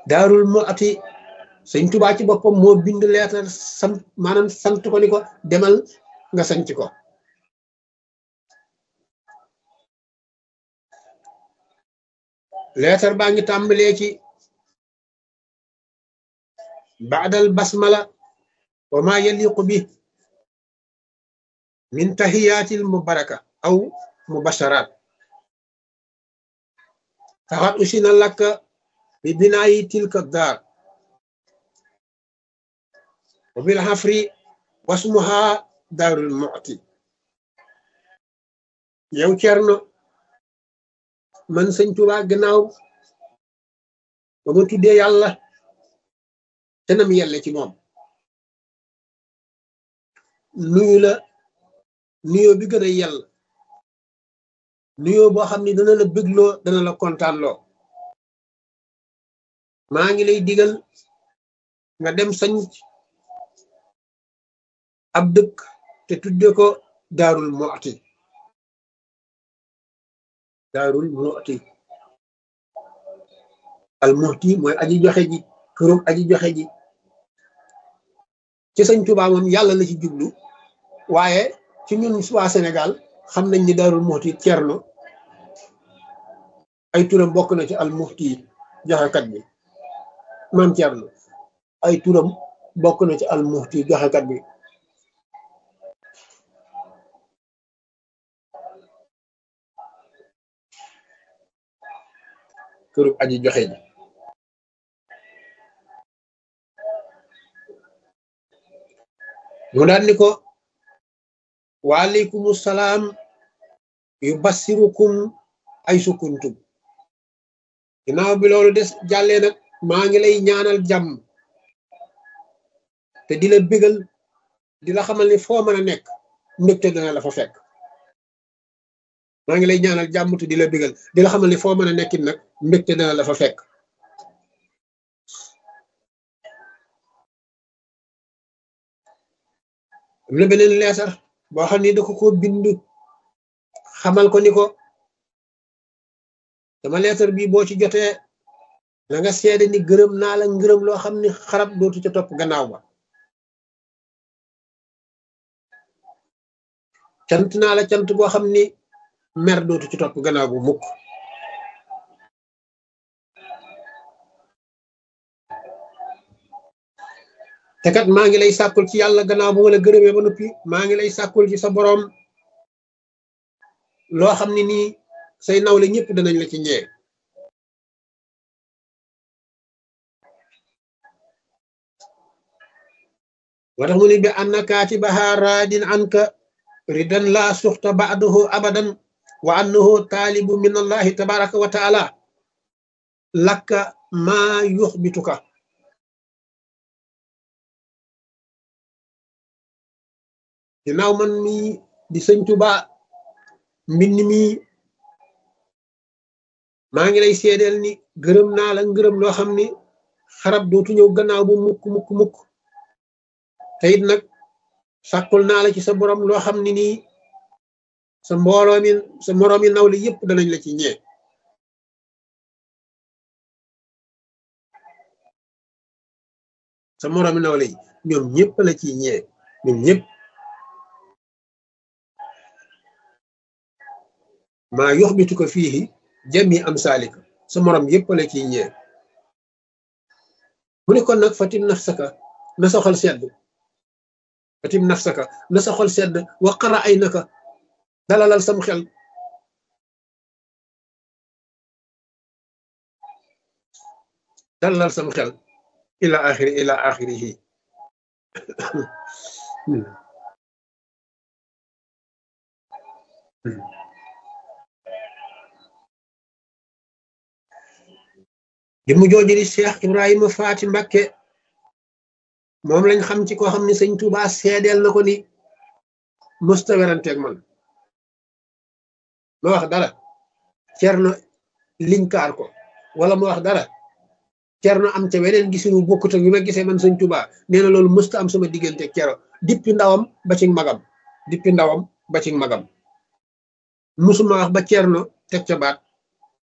daarul mu'ti sëñ tubaa ci boppam moo bind leetar sant maanaam sant ko ni ko demal nga sanc ko leetar baa ngi tàmbalee ci baadal basmala wa ma yaliqu bi min tahiyatil mubaraka aw mubasharat faxat usina lakka bi binaayi tilka daar wa bil xafri wasmuha daarul mu'ti yow cerno man sëñ Tuubaa gannaaw ba ma tuddee yàlla te nam yelle ci moom nuyu la nuyoo bi gën a yell nuyoo boo xam ni dana la bégloo dana la kontaanloo maa ngi lay digal nga dem sañ ab dëkk te tudde ko daarul mu'ti daarul mu'ti al mu'ti mooy aji joxe ji kërum aji joxe ji ci sëñ Tuubaa moom yàlla la ci jublu waaye ci ñun waa Sénégal xam nañ ni daarul muxti cerno ay turam bokk na ci al muxti joxekat bi maam cerno ay turam bokk na ci al muxti joxekat bi kërub aji joxe ji mu daal ni ko waaleykum salaam yu bassirukum ay sukuntum ginnaaw bi loolu des jàllee nag maa ngi lay ñaanal jàmm te di la bégal di la xamal ni foo mën a nekk mbégte dana la fa fekk maa ngi lay ñaanal jàmm te di la bégal di la xamal ni foo mën a nekkit nag mbégte dana la fa fekk am na beneen leetar boo xam ni da ko ko bind xamal ko ni ko dama leetar bi boo ci jotee na nga seede ni gërëm naa la ngërëm loo xam ni xarab dootu ca topp gannaaw ba cant naa la cant boo xam ni mer dootu ci topp gannaaw bu mukk te kat maa ngi lay sàkkul ci yàlla gannaaw bu ma la gërëmee ba noppi maa ngi lay sàkkul ci sa boroom loo xam ne nii say nawle ñëpp danañ la ci ñee moo tax mu ne bi anna kaatibaha raadin anka ridan la suxta ba'dahu abadan wa annahu taalibu min allahi tabaraka wa taala lakka maa yuxbituka ginnaaw man mi di sëñ Tuubaa mbind mi maa ngi lay seedeel ni gërëm naa la ngërëm loo xam ni xarab dootu ñëw gannaaw bu mukk mukk mukk te it nag sàkkul naa la ci sa borom loo xam ni nii sa mbooloo mi sa moroomi nawle yépp danañ la ci ñee sa moroomi nawle yi ñoom ñëpp la ci ñee ñoom ñëpp maa yoxbitu ko fii jami am saalika sa morom yépp la ciy ñee mu ne kon nag fatim nafsaka na sa xol sedd fatim nafsaka na sa xol sedd waqara ay naka dalalal sam xel dalalal sam xel ila axiri ila axirihi di mu jooju di Cheikh Ibrahima Faati Mbakke moom lañ xam ci koo xam ne sëñ Tuubaa seedeel na ko ni mësta weranteeg man ma wax dara cerno linkaar ko wala ma wax dara cerno am ca weneen gisinu bokkut ak bi ma gisee man sëñ Tuubaa nee na loolu mësta am sama diggante cero dippi ndawam ba ci magam dippi ndawam ba ci magam musuma wax ba cerno teg ca baat